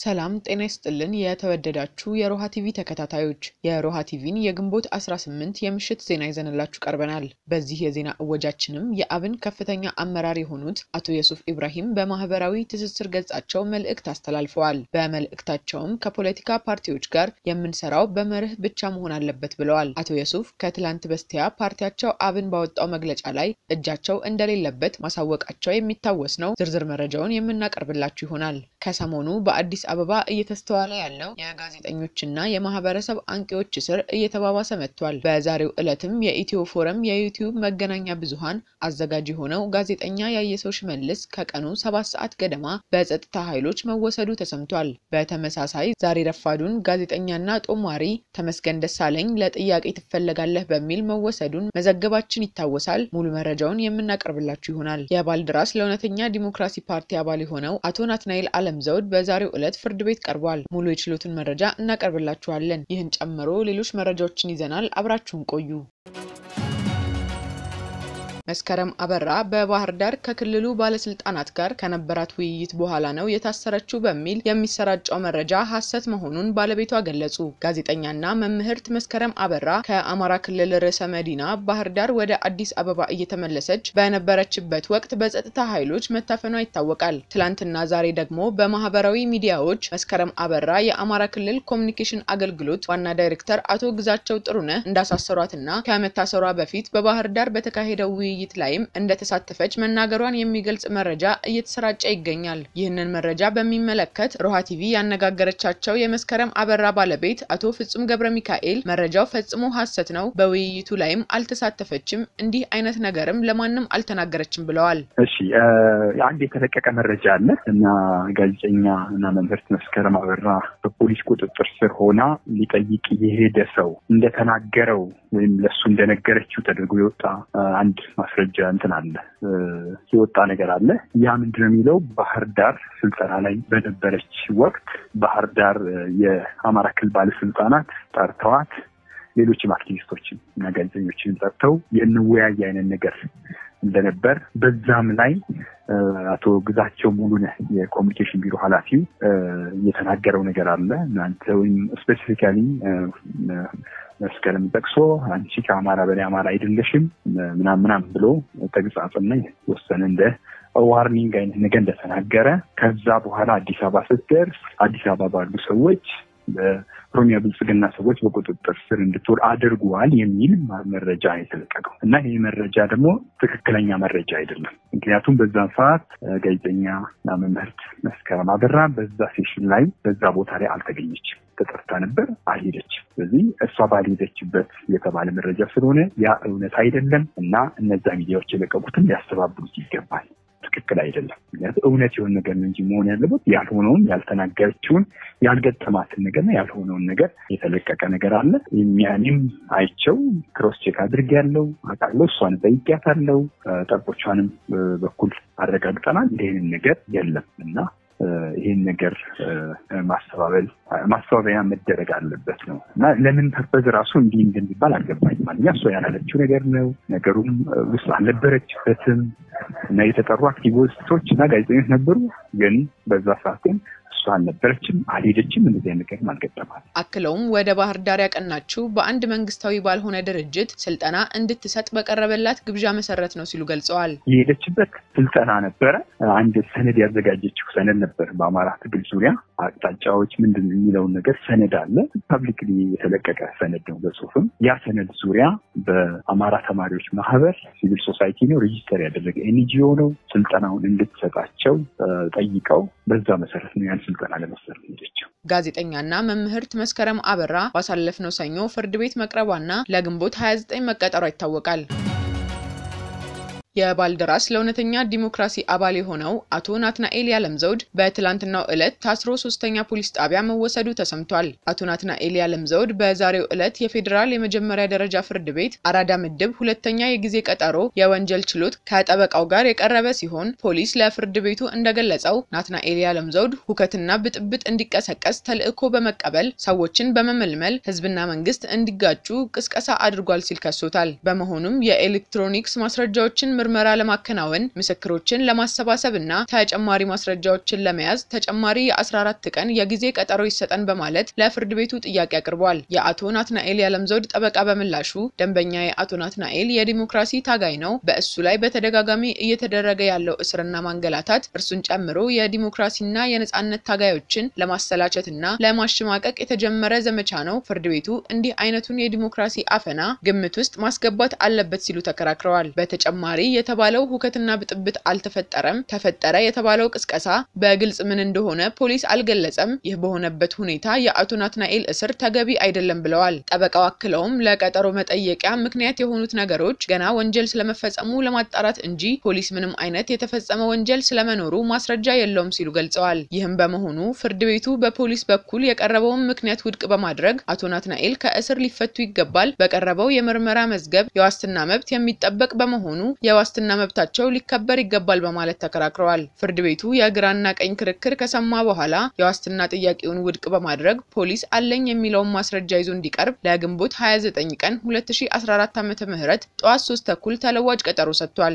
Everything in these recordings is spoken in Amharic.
ሰላም ጤና ይስጥልን የተወደዳችሁ የሮሃ ቲቪ ተከታታዮች የሮሃ ቲቪን የግንቦት 18 የምሽት ዜና ይዘንላችሁ ቀርበናል። በዚህ የዜና እወጃችንም የአብን ከፍተኛ አመራር የሆኑት አቶ የሱፍ ኢብራሂም በማህበራዊ ትስስር ገጻቸው መልእክት አስተላልፈዋል። በመልእክታቸውም ከፖለቲካ ፓርቲዎች ጋር የምንሰራው በመርህ ብቻ መሆን አለበት ብለዋል። አቶ የሱፍ ከትላንት በስቲያ ፓርቲያቸው አብን ባወጣው መግለጫ ላይ እጃቸው እንደሌለበት ማሳወቃቸው የሚታወስ ነው። ዝርዝር መረጃውን የምናቀርብላችሁ ይሆናል። ከሰሞኑ በአዲስ አበባ እየተስተዋለ ያለው የጋዜጠኞችና የማህበረሰብ አንቂዎች እስር እየተባባሰ መጥቷል። በዛሬው ዕለትም የኢትዮ ፎረም የዩቲዩብ መገናኛ ብዙሃን አዘጋጅ የሆነው ጋዜጠኛ ያየሰው ሽመልስ ከቀኑ ሰባት ሰዓት ገደማ በጸጥታ ኃይሎች መወሰዱ ተሰምቷል። በተመሳሳይ ዛሬ ረፋዱን ጋዜጠኛና ጦማሪ ተመስገን ደሳለኝ ለጥያቄ ትፈለጋለህ በሚል መወሰዱን መዘገባችን ይታወሳል። ሙሉ መረጃውን የምናቀርብላችሁ ይሆናል። የባልደራስ ለእውነተኛ ዲሞክራሲ ፓርቲ አባል የሆነው አቶ ናትናኤል አለም ዘውድ በዛሬው ዕለት ፍርድ ቤት ቀርቧል። ሙሉ የችሎቱን መረጃ እናቀርብላችኋለን። ይህን ጨምሮ ሌሎች መረጃዎችን ይዘናል። አብራችሁን ቆዩ። መስከረም አበራ በባህር ዳር ከክልሉ ባለስልጣናት ጋር ከነበራት ውይይት በኋላ ነው የታሰረችው በሚል የሚሰራጨው መረጃ ሐሰት መሆኑን ባለቤቷ ገለጹ። ጋዜጠኛና መምህርት መስከረም አበራ ከአማራ ክልል ርዕሰ መዲና ባህር ዳር ወደ አዲስ አበባ እየተመለሰች በነበረችበት ወቅት በጸጥታ ኃይሎች መታፈኗ ይታወቃል። ትላንትና ዛሬ ደግሞ በማህበራዊ ሚዲያዎች መስከረም አበራ የአማራ ክልል ኮሚኒኬሽን አገልግሎት ዋና ዳይሬክተር አቶ ግዛቸው ጥሩነህ እንዳሳሰሯትና ከመታሰሯ በፊት በባህር ዳር በተካሄደው ውይይት ላይም እንደተሳተፈች መናገሯን የሚገልጽ መረጃ እየተሰራጨ ይገኛል። ይህንን መረጃ በሚመለከት ሮሃ ቲቪ ያነጋገረቻቸው የመስከረም አበራ ባለቤት አቶ ፍጹም ገብረ ሚካኤል መረጃው ፈጽሞ ሐሰት ነው፣ በውይይቱ ላይም አልተሳተፈችም፣ እንዲህ አይነት ነገርም ለማንም አልተናገረችም ብለዋል። እሺ አንድ የተለቀቀ መረጃ አለ እና ጋዜጠኛ እና መምህርት መስከረም አበራ በፖሊስ ቁጥጥር ስር ሆና ሊጠይቅ የሄደ ሰው እንደተናገረው ወይም ለሱ እንደነገረችው ተደርጎ የወጣ አንድ ማስረጃ እንትን አለ የወጣ ነገር አለ። ያ ምንድነው የሚለው ባህር ዳር ስልጠና ላይ በነበረች ወቅት ባህር ዳር የአማራ ክልል ባለስልጣናት ጠርተዋት ሌሎችም አክቲቪስቶችን እና ጋዜጠኞችን ጠርተው የእንወያይ አይነት ነገር እንደነበር በዛም ላይ አቶ ግዛቸው ሙሉነህ የኮሚኒኬሽን ቢሮ ኃላፊው የተናገረው ነገር አለ። እናንተ ወይም ስፔሲፊካሊ መስከረም ጠቅሶ አንቺ ከአማራ በላይ አማራ አይደለሽም ምናም ምናም ብሎ ተግጻጽና የተወሰነ እንደ ዋርኒንግ አይነት ነገር እንደተናገረ ከዛ በኋላ አዲስ አበባ ስትደርስ አዲስ አበባ ባሉ ሰዎች በኦሮሚያ ብልጽግና ሰዎች በቁጥጥር ስር እንድትውል አድርጓል የሚል መረጃ የተለቀቀው እና ይህ መረጃ ደግሞ ትክክለኛ መረጃ አይደለም። ምክንያቱም በዛን ሰዓት ጋዜጠኛ እና መምህርት መስከረም አበራ በዛ ሴሽን ላይ በዛ ቦታ ላይ አልተገኘችም። ተጠርታ ነበር፣ አልሄደችም። ስለዚህ እሷ ባልሄደችበት የተባለ መረጃ ስለሆነ ያ እውነት አይደለም እና እነዛ ሚዲያዎች የለቀቁትን ሊያስተባብሉት ይገባል። ትክክል አይደለም። ምክንያቱም እውነት የሆነ ነገር ነው እንጂ መሆን ያለበት ያልሆነውን ያልተናገረችውን ያልገጠማትን ነገርና ያልሆነውን ነገር የተለቀቀ ነገር አለ። የሚያኔም አይቸው ክሮስ ቼክ አድርጌያለሁ አውቃለሁ። እሷን ጠይቄያታለሁ። ጠርቆቿንም በኩል አረጋግጠናል። እንዲህ ነገር የለም እና ይህን ነገር ማስተባበል ማስተባበያ መደረግ አለበት ነው እና ለምን ፐርፐዝ ራሱ እንዲህ እንደሚባል አልገባኝም። ማለኛ እሷ ያላለችው ነገር ነው። ነገሩም ውስጥ አልነበረችበትም እና የተጠሩ አክቲቪስቶች እና ጋዜጠኞች ነበሩ። ግን በዛ ሰዓት ግን እሷ አልነበረችም፣ አልሄደችም። እንደዚህ ነገር አልገጠማል። አክለውም ወደ ባህር ዳር ያቀናችው በአንድ መንግስታዊ ባልሆነ ድርጅት ስልጠና እንድትሰጥ በቀረበላት ግብዣ መሰረት ነው ሲሉ ገልጸዋል። የሄደችበት ስልጠና ነበረ። አንድ ሰነድ ያዘጋጀችው ሰነድ ነበር። በአማራ ትግል ዙሪያ አቅጣጫዎች ምንድን የሚለውን ነገር ሰነድ አለ። ፐብሊክሊ የተለቀቀ ሰነድ ነው በጽሁፍም። ያ ሰነድ ዙሪያ በአማራ ተማሪዎች ማህበር ሲቪል ሶሳይቲ ነው ሬጂስተር ያደረገ ኤንጂኦ ነው። ስልጠናውን እንድትሰጣቸው ጠይቀው በዛ መሰረት ነው ያን ስልጠና ለመሰረት ሄደችው። ጋዜጠኛና መምህርት መስከረም አበራ ባሳለፍነው ሰኞ ፍርድ ቤት መቅረቧና ለግንቦት 29 መቀጠሯ ይታወቃል። የባልደራስ ለእውነተኛ ዲሞክራሲ አባል የሆነው አቶ ናትናኤል ያለም ዘውድ በትላንትናው ዕለት ታስሮ ሶስተኛ ፖሊስ ጣቢያ መወሰዱ ተሰምቷል። አቶ ናትናኤል ያለም ዘውድ በዛሬው ዕለት የፌዴራል የመጀመሪያ ደረጃ ፍርድ ቤት አራዳ ምድብ ሁለተኛ የጊዜ ቀጠሮ የወንጀል ችሎት ከጠበቃው ጋር የቀረበ ሲሆን ፖሊስ ለፍርድ ቤቱ እንደገለጸው ናትናኤል ያለም ዘውድ ሁከትና ብጥብጥ እንዲቀሰቀስ ተልዕኮ በመቀበል ሰዎችን በመመልመል ህዝብና መንግስት እንዲጋጩ ቅስቀሳ አድርጓል ሲል ከሶታል። በመሆኑም የኤሌክትሮኒክስ ማስረጃዎችን ምርመራ ለማከናወን ምስክሮችን ለማሰባሰብ እና ተጨማሪ ማስረጃዎችን ለመያዝ ተጨማሪ የ14 ቀን የጊዜ ቀጠሮ ይሰጠን በማለት ለፍርድ ቤቱ ጥያቄ አቅርቧል። የአቶ ናትናኤል ያለምዘውድ ጠበቃ በምላሹ ደንበኛ የአቶ ናትናኤል የዲሞክራሲ ታጋይ ነው፣ በእሱ ላይ በተደጋጋሚ እየተደረገ ያለው እስርና ማንገላታት እርሱን ጨምሮ የዲሞክራሲና የነጻነት ታጋዮችን ለማሰላቸት እና ለማሸማቀቅ የተጀመረ ዘመቻ ነው። ፍርድ ቤቱ እንዲህ አይነቱን የዲሞክራሲ አፈና ግምት ውስጥ ማስገባት አለበት ሲሉ ተከራክረዋል። በተጨማሪ የተባለው ሁከትና ብጥብጥ አልተፈጠረም፣ ተፈጠረ የተባለው ቅስቀሳ በግልጽ ምን እንደሆነ ፖሊስ አልገለጸም። ይህ በሆነበት ሁኔታ የአቶ ናትናኤል እስር ተገቢ አይደለም ብለዋል። ጠበቃው አክለውም ለቀጠሮ መጠየቂያ ምክንያት የሆኑት ነገሮች ገና ወንጀል ስለመፈጸሙ ለማጣራት እንጂ ፖሊስ ምንም አይነት የተፈጸመ ወንጀል ስለመኖሩ ማስረጃ የለውም ሲሉ ገልጸዋል። ይህም በመሆኑ ፍርድ ቤቱ በፖሊስ በኩል የቀረበውን ምክንያት ውድቅ በማድረግ አቶ ናትናኤል ከእስር ሊፈቱ ይገባል፣ በቀረበው የምርመራ መዝገብ የዋስትና መብት የሚጠበቅ በመሆኑ የዋስትና መብታቸው ሊከበር ይገባል በማለት ተከራክረዋል። ፍርድ ቤቱ የግራና ቀኝ ክርክር ከሰማ በኋላ የዋስትና ጥያቄውን ውድቅ በማድረግ ፖሊስ አለኝ የሚለውን ማስረጃ ይዞ እንዲቀርብ ለግንቦት 29 ቀን 2014 ዓ.ም ጠዋት 3 ተኩል ተለዋጭ ቀጠሮ ሰጥቷል።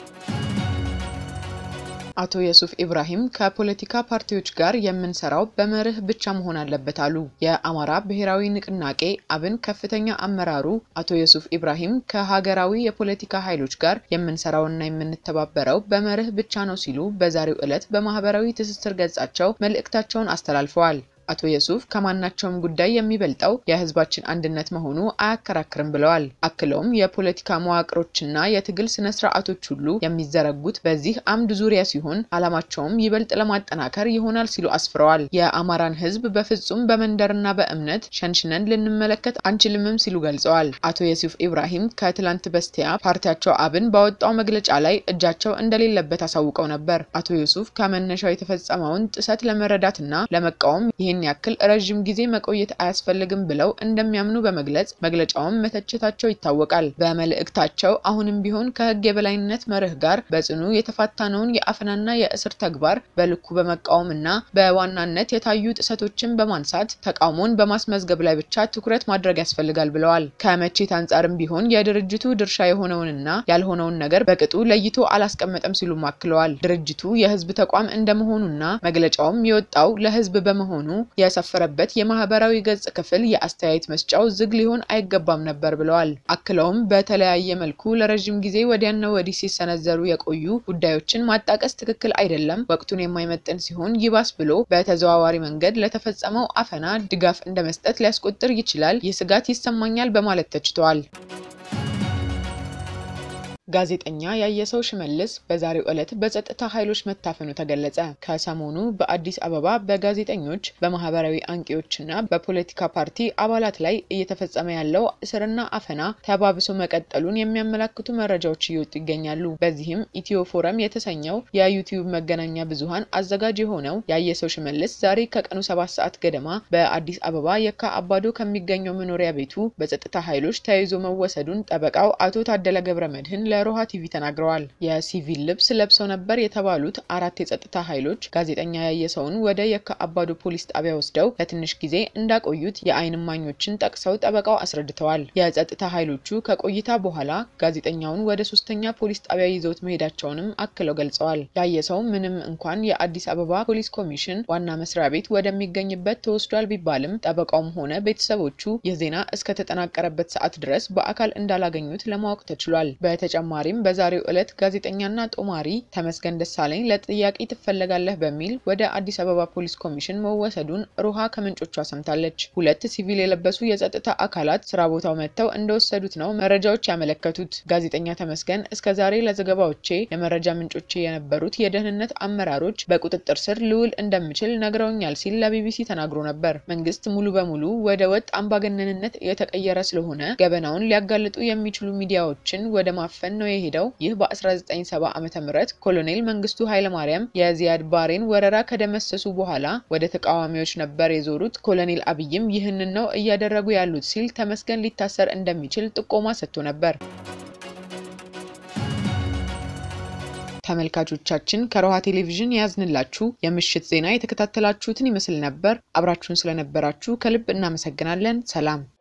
አቶ የሱፍ ኢብራሂም ከፖለቲካ ፓርቲዎች ጋር የምንሰራው በመርህ ብቻ መሆን አለበት አሉ። የአማራ ብሔራዊ ንቅናቄ አብን ከፍተኛ አመራሩ አቶ የሱፍ ኢብራሂም ከሀገራዊ የፖለቲካ ኃይሎች ጋር የምንሰራውና የምንተባበረው በመርህ ብቻ ነው ሲሉ በዛሬው ዕለት በማህበራዊ ትስስር ገጻቸው መልእክታቸውን አስተላልፈዋል። አቶ የሱፍ ከማናቸውም ጉዳይ የሚበልጠው የህዝባችን አንድነት መሆኑ አያከራክርም ብለዋል። አክለውም የፖለቲካ መዋቅሮችና የትግል ስነ ስርዓቶች ሁሉ የሚዘረጉት በዚህ አምድ ዙሪያ ሲሆን ዓላማቸውም ይበልጥ ለማጠናከር ይሆናል ሲሉ አስፍረዋል። የአማራን ህዝብ በፍጹም በመንደርና በእምነት ሸንሽነን ልንመለከት አንችልምም ሲሉ ገልጸዋል። አቶ የሱፍ ኢብራሂም ከትላንት በስቲያ ፓርቲያቸው አብን ባወጣው መግለጫ ላይ እጃቸው እንደሌለበት አሳውቀው ነበር። አቶ ዩሱፍ ከመነሻው የተፈጸመውን ጥሰት ለመረዳትና ለመቃወም ይህን ያክል ረዥም ጊዜ መቆየት አያስፈልግም ብለው እንደሚያምኑ በመግለጽ መግለጫውን መተቸታቸው ይታወቃል። በመልእክታቸው አሁንም ቢሆን ከህግ የበላይነት መርህ ጋር በጽኑ የተፋታነውን የአፈናና የእስር ተግባር በልኩ በመቃወምና በዋናነት የታዩ ጥሰቶችን በማንሳት ተቃውሞን በማስመዝገብ ላይ ብቻ ትኩረት ማድረግ ያስፈልጋል ብለዋል። ከመቼት አንጻርም ቢሆን የድርጅቱ ድርሻ የሆነውንና ያልሆነውን ነገር በቅጡ ለይቶ አላስቀመጠም ሲሉም አክለዋል። ድርጅቱ የህዝብ ተቋም እንደመሆኑና መግለጫውም የወጣው ለህዝብ በመሆኑ የሰፈረበት የማህበራዊ ገጽ ክፍል የአስተያየት መስጫው ዝግ ሊሆን አይገባም ነበር ብለዋል። አክለውም በተለያየ መልኩ ለረዥም ጊዜ ወዲያና ወዲህ ሲሰነዘሩ የቆዩ ጉዳዮችን ማጣቀስ ትክክል አይደለም፣ ወቅቱን የማይመጥን ሲሆን ይባስ ብሎ በተዘዋዋሪ መንገድ ለተፈጸመው አፈና ድጋፍ እንደ መስጠት ሊያስቆጥር ይችላል። ይህ ስጋት ይሰማኛል በማለት ተችተዋል። ጋዜጠኛ ያየሰው ሽመልስ በዛሬው ዕለት በጸጥታ ኃይሎች መታፈኑ ተገለጸ። ከሰሞኑ በአዲስ አበባ በጋዜጠኞች በማህበራዊ አንቂዎችና በፖለቲካ ፓርቲ አባላት ላይ እየተፈጸመ ያለው እስርና አፈና ተባብሶ መቀጠሉን የሚያመላክቱ መረጃዎች እየወጡ ይገኛሉ። በዚህም ኢትዮ ፎረም የተሰኘው የዩቲዩብ መገናኛ ብዙኃን አዘጋጅ የሆነው ያየሰው ሽመልስ ዛሬ ከቀኑ ሰባት ሰዓት ገደማ በአዲስ አበባ የካ አባዶ ከሚገኘው መኖሪያ ቤቱ በጸጥታ ኃይሎች ተይዞ መወሰዱን ጠበቃው አቶ ታደለ ገብረ መድህን ለሮሃ ቲቪ ተናግረዋል። የሲቪል ልብስ ለብሰው ነበር የተባሉት አራት የጸጥታ ኃይሎች ጋዜጠኛ ያየሰውን ወደ የካ አባዶ ፖሊስ ጣቢያ ወስደው ለትንሽ ጊዜ እንዳቆዩት የዓይን እማኞችን ጠቅሰው ጠበቃው አስረድተዋል። የጸጥታ ኃይሎቹ ከቆይታ በኋላ ጋዜጠኛውን ወደ ሶስተኛ ፖሊስ ጣቢያ ይዘውት መሄዳቸውንም አክለው ገልጸዋል። ያየሰው ምንም እንኳን የአዲስ አበባ ፖሊስ ኮሚሽን ዋና መስሪያ ቤት ወደሚገኝበት ተወስዷል ቢባልም ጠበቃውም ሆነ ቤተሰቦቹ ይህ ዜና እስከተጠናቀረበት ሰዓት ድረስ በአካል እንዳላገኙት ለማወቅ ተችሏል። በተጨማሪም በዛሬው ዕለት ጋዜጠኛና ጦማሪ ተመስገን ደሳለኝ ለጥያቄ ትፈለጋለህ በሚል ወደ አዲስ አበባ ፖሊስ ኮሚሽን መወሰዱን ሮሃ ከምንጮቿ ሰምታለች። ሁለት ሲቪል የለበሱ የጸጥታ አካላት ስራ ቦታው መጥተው እንደወሰዱት ነው መረጃዎች ያመለከቱት። ጋዜጠኛ ተመስገን እስከ ዛሬ ለዘገባዎቼ የመረጃ ምንጮቼ የነበሩት የደህንነት አመራሮች በቁጥጥር ስር ልውል እንደምችል ነግረውኛል ሲል ለቢቢሲ ተናግሮ ነበር። መንግስት ሙሉ በሙሉ ወደ ወጥ አምባገነንነት የተቀየረ ስለሆነ ገበናውን ሊያጋልጡ የሚችሉ ሚዲያዎችን ወደ ማፈን ነው የሄደው። ይህ በ1970 ዓ.ም ኮሎኔል መንግስቱ ኃይለማርያም የዚያድ ባሬን ወረራ ከደመሰሱ በኋላ ወደ ተቃዋሚዎች ነበር የዞሩት። ኮሎኔል አብይም ይህንን ነው እያደረጉ ያሉት ሲል ተመስገን ሊታሰር እንደሚችል ጥቆማ ሰጥቶ ነበር። ተመልካቾቻችን ከሮሃ ቴሌቪዥን የያዝንላችሁ የምሽት ዜና የተከታተላችሁትን ይመስል ነበር። አብራችሁን ስለነበራችሁ ከልብ እናመሰግናለን። ሰላም